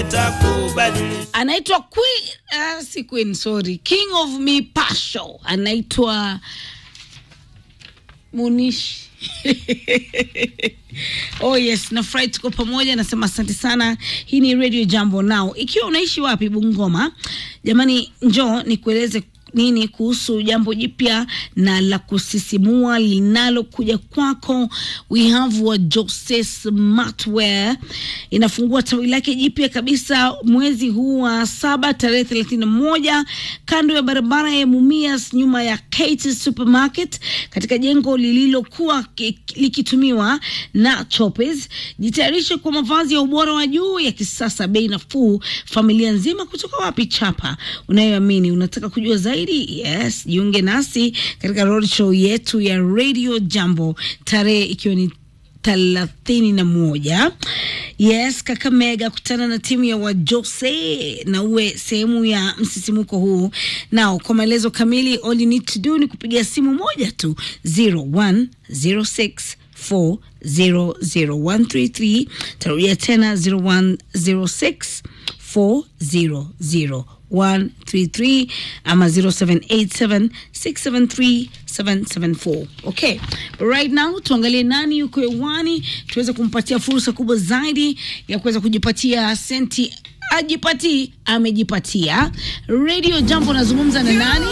nitakubadilisha. anaitwa queen uh, si queen sorry king of mipasho anaitwa munishi oh yes nafurahi tuko pamoja nasema asante sana hii ni radio jambo nao ikiwa unaishi wapi bungoma jamani njoo nikueleze nini kuhusu jambo jipya na la kusisimua linalokuja kwako we have wa Jose Smartwear inafungua tawi lake jipya kabisa mwezi huu wa saba tarehe thelathini na moja kando ya barabara ya Mumias nyuma ya Kate Supermarket katika jengo lililokuwa ki- likitumiwa na Chopes. Jitayarishe kwa mavazi ya ubora wa juu ya kisasa, bei nafuu, familia nzima. Kutoka wapi? Chapa unayoamini. Unataka kujua zaidi? Yes, jiunge nasi katika roadshow yetu ya Radio Jambo tarehe ikiwa ni thelathini na moja yes kakamega kutana na timu ya wajose na uwe sehemu ya msisimuko huu nao kwa maelezo kamili all you need to do ni kupiga simu moja tu 0106 400133 tarudia tena 0106 400 ama 0787673774 okay but right now tuangalie nani yuko hewani tuweze kumpatia fursa kubwa zaidi ya kuweza kujipatia senti ajipatii amejipatia radio jambo nazungumza na nani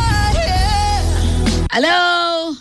halo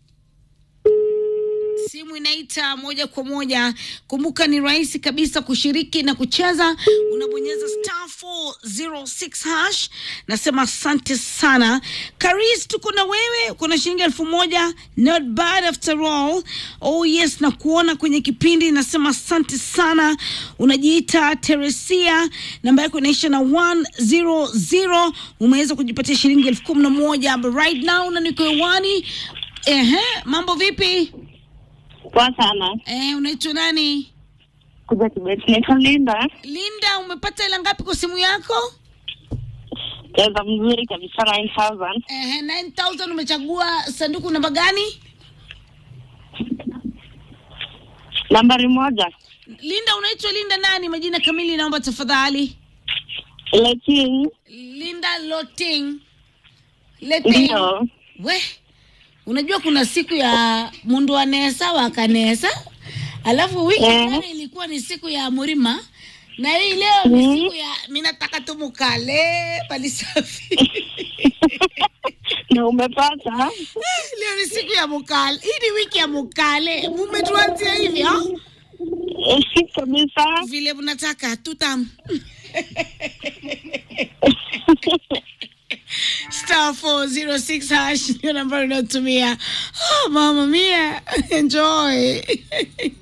simu inaita moja kwa moja kumbuka ni rahisi kabisa kushiriki na kucheza unabonyeza star 406 hash nasema asante sana karis tuko na wewe kuna shilingi elfu moja not bad after all oh yes na kuona kwenye kipindi nasema asante sana unajiita teresia namba yako inaisha na 100 umeweza kujipatia shilingi elfu kumi na moja but right now na niko hewani ehe mambo vipi Poa sana. Eh, unaitwa nani? Kuja Kibet. Naitwa Linda. Linda, umepata hela ngapi kwa simu yako? Cheza mzuri kabisa 9000. Eh, 9000 umechagua sanduku namba gani? Nambari moja. Linda, unaitwa Linda nani? Majina kamili naomba tafadhali. Leking. Linda Loting. Leting. Ndio. We, unajua kuna siku ya mundu anesa wakanesa, alafu wiki Eh. jana ilikuwa ni siku ya Murima na hii leo ni Mhm. siku ya mi nataka tu mukale palisafi Na umepata? leo ni siku ya mukale hii ni wiki ya mukale mumetuanzia hivi ha? Eh, kabisa. vile mnataka tutam star 406 hash ndio nambari unayotumia oh, mama mia enjoy